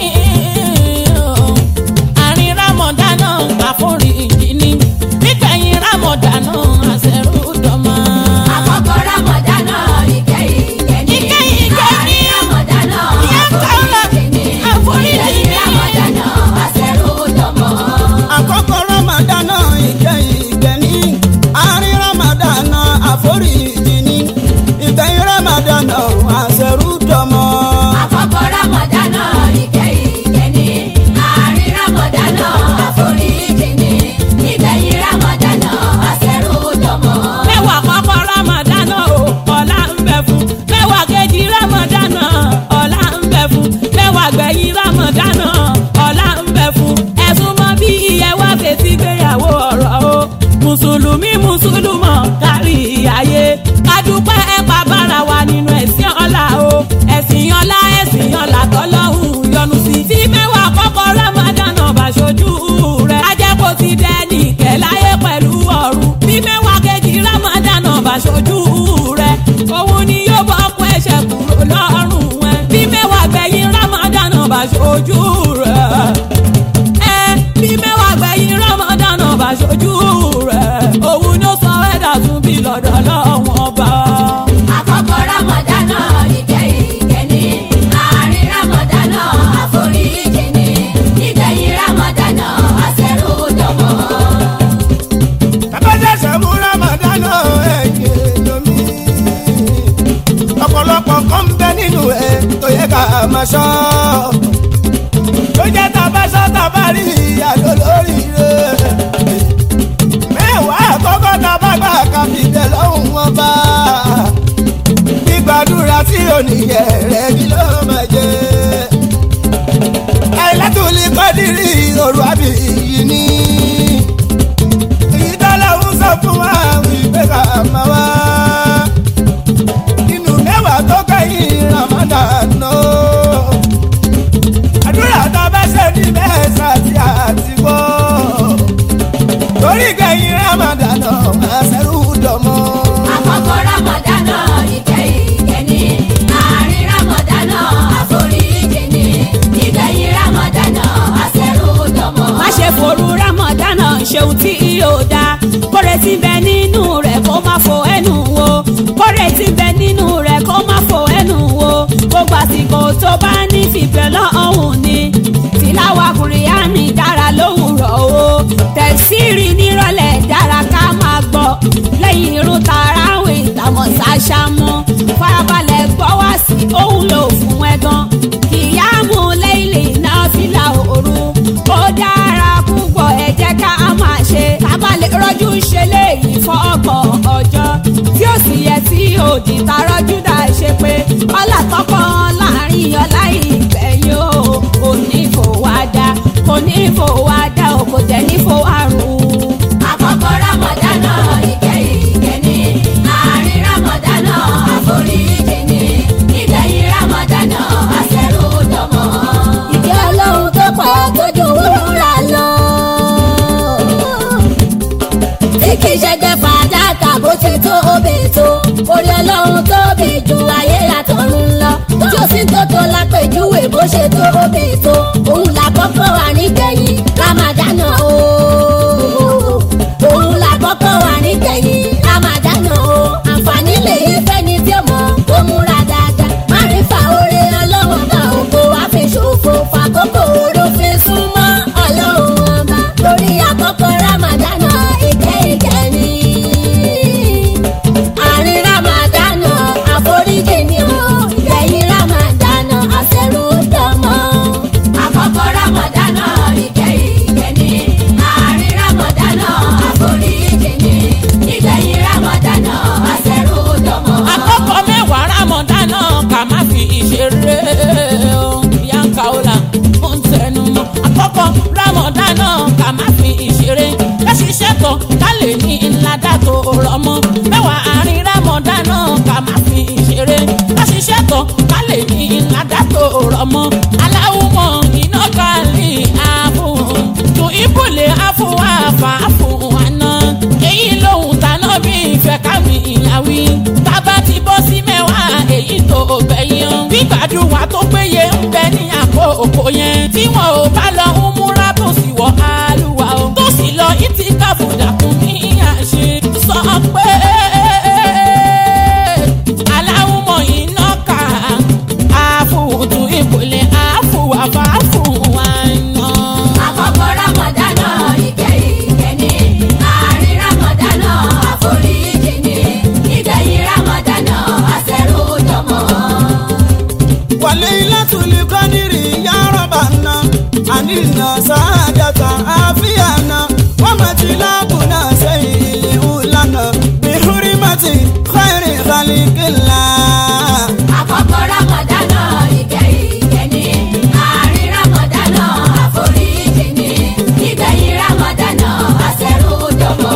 àárín rámọ̀dánà àforíjì ni ìgbẹ̀yìn rámọ̀dánà àṣẹrù dọmọ. àkọ́kọ́ rámọ̀dánà ìkẹyìn ìkẹni Ìkẹyìn ìkẹni ń bẹ nínú ẹ tó yẹ ká máa ṣọ́ tó jẹ́ tàbá ṣọ́ tàbá rí ìyàló lórí rẹ̀ mẹ́wàá àkọ́kọ́ tàbá gbà ká fi bẹ̀ lọ́hùn wọn bá gbígbàdúrà tí oníyẹ rẹ̀ kí ló máa jẹ́ àìlátúlí kọ́dírì òru àbí yìí ní ìdálẹ́hùn sọ fún wa wípé ká máa wá nínú mẹ́wàá tó kẹ́yìn ramadan náà. àdúrà tá a bá ṣe ní mẹ́sà tí a ti gbọ́. torí kẹ́yìn ramadan náà àṣẹrù dọ̀mọ́. àkọ́kọ́ ramadana ìkẹyìn ìkẹni àárín ramadana àforíjì ni ìgbẹ̀yìn ramadana àṣẹrùdọ̀mọ́. má ṣe forú rámọ̀dánà ṣeun tí yóò dá kóre tí bẹ nínú rẹ̀ kó má fo ẹnu wo kóre tí bẹ nínú rẹ̀ kó má fo ẹnu wo gbogbo àsìkò tó bá ní fìfẹ́ lọ́hùn ni tìláwà kùrìyàní dára lówùrọ̀ o tẹ̀síìrì nírọ̀lẹ́ dára ká máa gbọ́ lẹ́yìn irun tàràwìn ìtàmọ̀ ṣàṣàmú farabalẹ̀ gbọ́ wá sí òun lò fún ẹ gan kìyàmù lẹ́yìn náà fìlà òru ó dára púpọ̀ ẹ jẹ́ ká máa ṣe tábàlẹ̀ rọ́jú ṣe léyìí fọ́ọ̀kọ̀ ọjọ́ tí ó sì yẹ tí òdì tarọ́jú dà ṣe pé ọlá tọkọ láàrin ọlá ìgbẹ̀yìn o kò ní fòwádà kò ní fòwádà o kò tẹ̀ ní fòwárùn. àkọ́kọ́ ramadana ìkẹyìn ìkẹni àárín ramadana àforíjì ni ìgbẹ̀yìn ramadana àṣẹrùdọ̀mọ́. ìkẹ́ ọlọ́run tó pọ̀ tó ju wúrà lọ. tí kì í ṣẹgbẹ́ fàdákà bó ti tó obè tó orí ọlọ́run tóbi ju ayé àtọ̀run lọ. tí ó sì tó tó lápèjúwe bó ṣe tó obè tó òun làkọ́kọ́ wà nígbẹ̀yìn ramadana o. òun làkọ́kọ́ wà nígbẹ̀yìn ramadana o. àǹfààní lè yí fẹ́ni tí ó mọ̀ kó múra dáadáa. má rí fa oore ọlọ́run náà ògo wá fi ṣòfò fàkókò oró fi súnmọ́ ọlọ́run ọba lórí àkọ́kọ́ ramadana ìkẹ́ ìkẹ́ ni. àárín ramadana àforíjì ni o ìgbẹ̀yìn ramadana àṣẹrù dọ́mọ́. àkọ́kọ́ ramadana ìkẹyìn ìkẹni àárín ramadana àforíjì ni ìgbẹ̀yìn ramadana àṣẹrùdọ̀mọ́. àkọ́kọ́ mẹ́wàá rámọ̀dánà ká má fi ìṣeré o yanka ola ó ń tẹnu mọ́ àkọ́kọ́ rámọ̀dánà ká má fi ìṣeré ká ṣiṣẹ́ tán ká lè ní ńlá tó rọmọ mẹ́wàá àárín rámọ̀dánà ká má fi ìṣeré ká ṣiṣẹ́ tán ká lè ní ńlá tó rọmọ aláwùmọ̀ iná kálí ààbò tó ìbùlẹ̀ àfọwọ́ àfààfọ̀ àná èyí lòun tàná bí ìfẹ́ kámi ìyàwí tábà ti bọ́ sí mẹ́wàá èyí tó gbẹ̀yìn gbígbàdúrà tó péye ń bẹ ní àkókò yẹn tí wọn ò bá lọ ń múra tó sì wọ àlùwà o tó sì lọ ìtì káfùdàkùn ní àṣẹ sọ pé aláwùmọ̀ iná kà àfùtù ìbòlẹ̀ àfùwàfàfù wà náà. àkọ́kọ́ ramadana ìkẹyìn ìkẹni àárín ramadana àforíjì ni ìgbẹ̀yìn ramadana àṣẹrùdọ̀mọ́. wàlé ilátúlí kọ́dírì yá rọ́bà ná àníná sáájàtà àfíàná wọ́n mọ̀ tí lábùnà sẹ́yìn ilé ńlànà bí húrímọ́tì kọ́ìrì kálíkìlá. àkọ́kọ́ ramadana ìkẹyìn ìkẹni àárín ramadana àforíjì ni ìgbẹ̀yìn ramadana àṣẹrùdọ̀mọ́.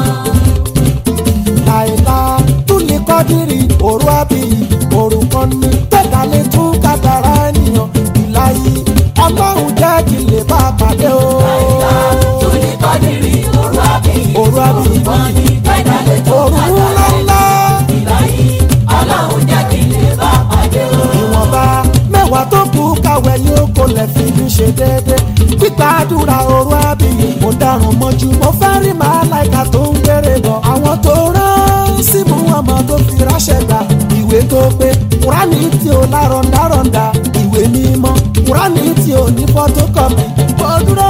àìlá túlẹ̀ kọ́dírì òru àbí òru kan ní tẹ̀dálẹ̀ tún kàtàrà ènìyàn ìlàyé ọlọ́run jẹ́ kí lè bá a pàdé o. Túlí kọ́dírì òru àbí òru àbí wọ́n ní gbẹ́dálẹ̀ tó òru kàtàrà ńláńlá ìbáyìí ọlọ́run jẹ́ kí n lè bá pàdé o. ìwọ̀nba mẹ́wàá tó kù káwẹ́ ní oko lẹ̀ fi ní ṣe déédé gbígbàdúrà òru àbí mo dárun mọ́jú mo fẹ́ rí màláìka tó ń gbére bọ̀ àwọn tó rán sí mú ọmọ tó fi ráṣẹ gbà ìwé tó pé kúránì tí ó lárọ̀ndárọ̀ndà ìwé mímọ́ kúránì tí ó ní fọ́tókọ́pì kò dúró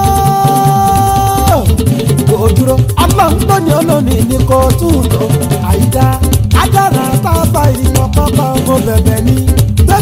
kò dúró ọlọ́run lónìí olónìí ní kò tún tó àyíká ajára tábà ìmọ̀ kọ́kọ́ mo bẹ̀bẹ̀ ní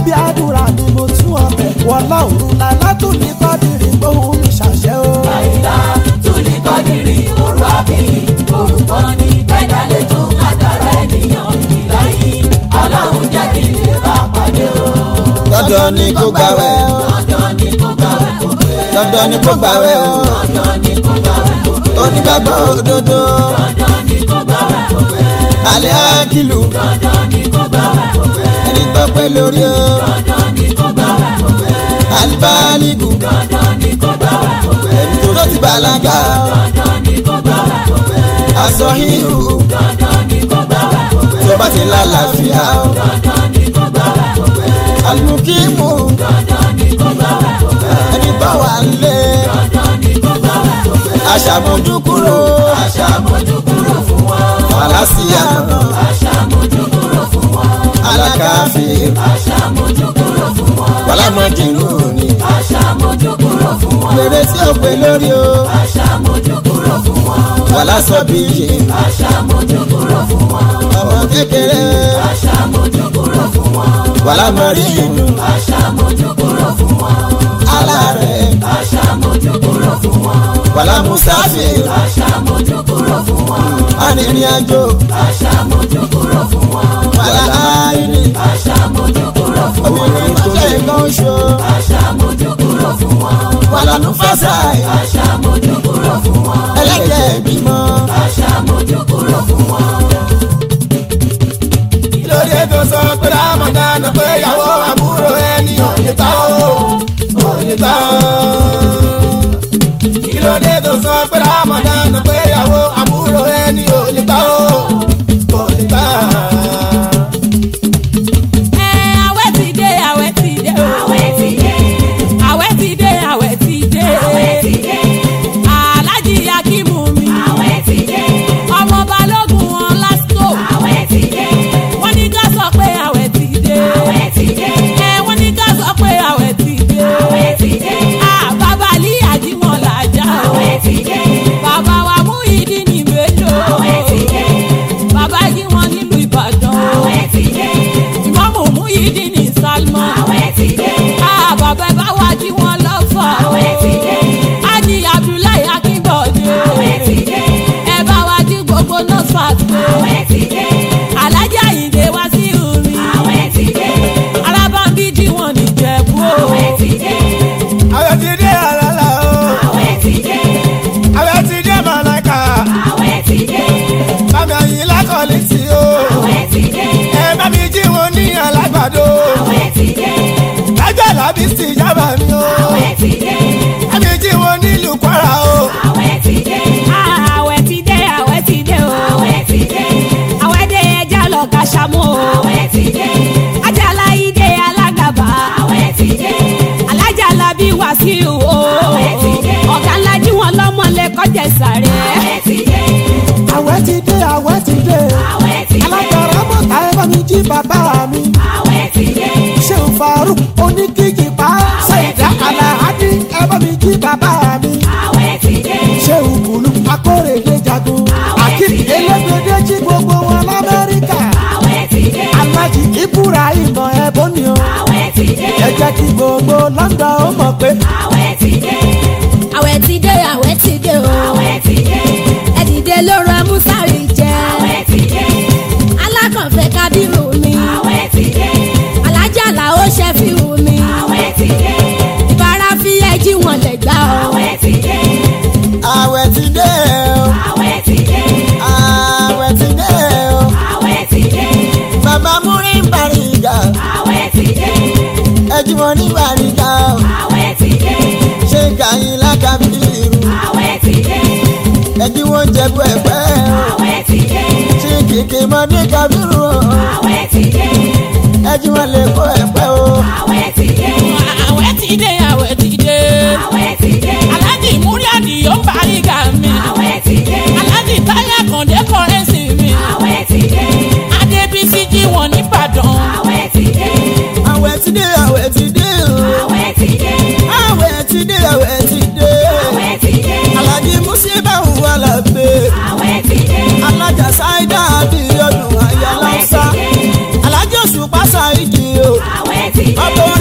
bí àdúrà ni mo tún ọbẹ̀ wọlá òru lálá tó ní kọ́dìrì gbóhùn mi ṣàṣẹ o. àyíká túlí kọ́dìrì òru àbí orúkọ ní gbẹ́dálẹ̀ tó kádàrá ènìyàn ìláyé ọlọ́run jẹ́ kí lè bá pàdé o. dandan ni kó gbàwẹ̀ o dandan ni kó gbàwẹ̀ kó pé dandan ni kó gbàwẹ̀ o dandan ni kó gbàwẹ̀ kó pé onígbàgbọ́ òdodo dandan ni kó gbàwẹ̀ kó pé alẹ́ àkìlù dandan ni kó gbàwẹ̀ kó pé ẹni tọ́pẹ́ lórí o dandan ni kó gbàwẹ̀ kó pé alibaligu dandan ni kó gbàwẹ̀ kó pé ẹni tó ti bàlágà o dandan ni kó gbàwẹ̀ kó pé aṣọ híhù dandan ni kó gbàwẹ̀ kó pé tó bá ti lálàáfíà o dandan ni kó gbàwẹ̀ kó pé alimukimu dandan ni kó gbàwẹ̀ kó pé ẹni bá wà lé dandan ni kó gbàwẹ̀ kó pé aṣàmójú kúrò aṣàmójú kúrò fún wọn fàlàsíà aṣàmójú kúrò fún wọn alákàfíì aṣàmójú kúrò fún wọn wàlámọ̀dínú ni aṣàmójú kúrò fún wọn péré tí ó pé lórí o aṣàmójú kúrò fún wọn wàlásọ̀bìyì aṣàmójú kúrò fún wọn ọmọ kékeré aṣàmójú kúrò fún wọn wàlámọ̀rìnù aṣàmójú kúrò fún wọn alárẹ̀ aṣàmójú kúrò fún wọn wàlámùsáfì aṣàmójú kúrò fún wọn arìnrìnàjò aṣàmójú kúrò fún wọn wàláàyè aṣàmójú kúrò fún wọn obìnrin tó lè kàn ṣo aṣàmójú kúrò fún wọn wàlánúfàṣà aṣàmójú kúrò fún wọn ẹlẹ́jẹ̀ bímọ aṣàmójú kúrò fún wọn. lórí ètò sọ pé ramadan pé ìyàwó àbúrò ẹni òye tá o òye tá o. kí ló dé tó sọ pé ramadan pé ìyàwó àbúrò ẹni òye tá o òye tá o. ẹ àwẹ̀ ti dé àwẹ̀ ti dé o. àwẹ̀ ti dé àwẹ̀ ti dé àwẹ̀ ti dé. àwẹ̀ ti dé alájí akímù mi. àwẹ̀ ti dé ọmọ balógun wọn lásìkò. àwẹ̀ ti dé wọ́n ní ká sọ pé àwẹ̀ ti dé. àwẹ̀ ti dé ẹ wọ́n ní ká sọ pé àwẹ̀ ti dé. àwẹ̀ ti dé Ah, bàbá lí àjímọ̀ làjà o. àwẹ̀ ti dé bàbá wa mú ìdí ní mélòó. àwẹ̀ ti dé bàbá yí wọn nílùú ìbàdàn. àwẹ̀ ti dé ìmọ̀mù mú ìdí ní salmon. àwẹ̀ ti dé Ah, bàbá ẹ bá wá jí wọn lọ́fọ̀. àwẹ̀ ti dé Ájì Abdullahi Akínbọ̀dé. àwẹ̀ ti dé Ẹ bá wa jí gbogbo nọ́ọ̀sì àwẹ̀ ti dé Alájà Àyìndé wá sí omi. àwẹ̀ ti dé Arábámbí jí wọn nìjẹ̀bú o. àwẹ̀ ti dé àwẹ̀ ti dé àlàlà o àwẹ̀ ti dé àwẹ̀ ti dé màláìka àwẹ̀ ti dé bàmí àyìn lákọ̀ọ́lì tí o àwẹ̀ ti dé ẹ bá mi jí wọn ní alágbàdo àwẹ̀ ti dé lájọ́ làbí sí ìjábà mi o àwẹ̀ ti dé bá mi jí wọn nílùú kwara o àwẹ̀ ti dé Ah, Àwẹ̀ ti dé, àwẹ̀ ti dé o. àwẹ̀ ti dé Àwẹ̀ dé ẹja lọ ka ṣàmú o. àwẹ̀ ti dé Ajala Ìdè alágàbà. àwẹ̀ ti dé Alájà Labí Wàsíù o. Àwẹ̀ ti dé. Ọ̀gá ńlá jí wọn lọ́mọ lẹ kọjá sàré. àwẹ̀ ti dé àwẹ̀ ti dé àwẹ̀ ti dé àwẹ̀ ti dé alágbára mọ̀ta ẹ bá mi jí bàbá mi àwẹ̀ ti dé ṣé n faruk oníkíkì pa ṣèdá aláhádì ẹ bá mi jí bàbá mi àwẹ̀ ti dé ṣé òkùnlù akórèdè jagun akim elégbèdé jí gbogbo wọn lamẹ́ríkà àwẹ̀ ti dé alájí ibrahim ẹ̀bùn ni o àwẹ̀ ti dé ẹ jẹ́ kí gbogbo london ó mọ̀ pé àwẹ̀ ti dé àwẹ̀ ti dé àwẹ̀ ti dé o àwẹ̀ ti dé ẹ dìde lóru amúsárì jẹ àwẹ̀ ti dé alákànfẹ́ kábírù mi àwẹ̀ ti dé alájà làó ṣe fi wù mí àwẹ̀ ti dé ìbára fi ẹjí wọn lè gbà o àwẹ̀ ti dé àwẹ̀ ti dé o àwẹ̀ ti dé àwẹ̀ ti dé o àwẹ̀ ti dé bàbá múrí bàrígà àwẹ̀ ti dé ẹjú wọn ní bàrígà o àwẹ̀ ti dé ṣé kàyín lákàbírù àwẹ̀ ti dé ẹjú wọn jẹ̀bú ẹ̀pẹ́ o àwẹ̀ ti dé ṣé kìkì mọ́dé kàbírù o àwẹ̀ ti dé ẹjú wọn lè kó ẹ̀pẹ́ o àwẹ̀ ti dé Àwẹ̀ ti dé, àwẹ̀ ti dé. àwẹ̀ ti dé Alájì Múríàdì yóò parí ga mi. àwẹ̀ ti dé Alájì Táyà Kàndé kọ́rẹ́nsì mi. àwẹ̀ ti dé Adébísí jí wọn nìbàdàn. àwẹ̀ ti dé àwẹ̀ ti dé àwẹ̀ ti dé o àwẹ̀ ti dé àwẹ̀ ti dé àwẹ̀ ti dé àwẹ̀ ti dé alájí musiba wà lábẹ́ àwẹ̀ ti dé alájà sáídà àbí ọdún àyà lọ́sà alájọ ṣùpá ṣáìdì o àwẹ̀ ti dé. ọ̀pọ̀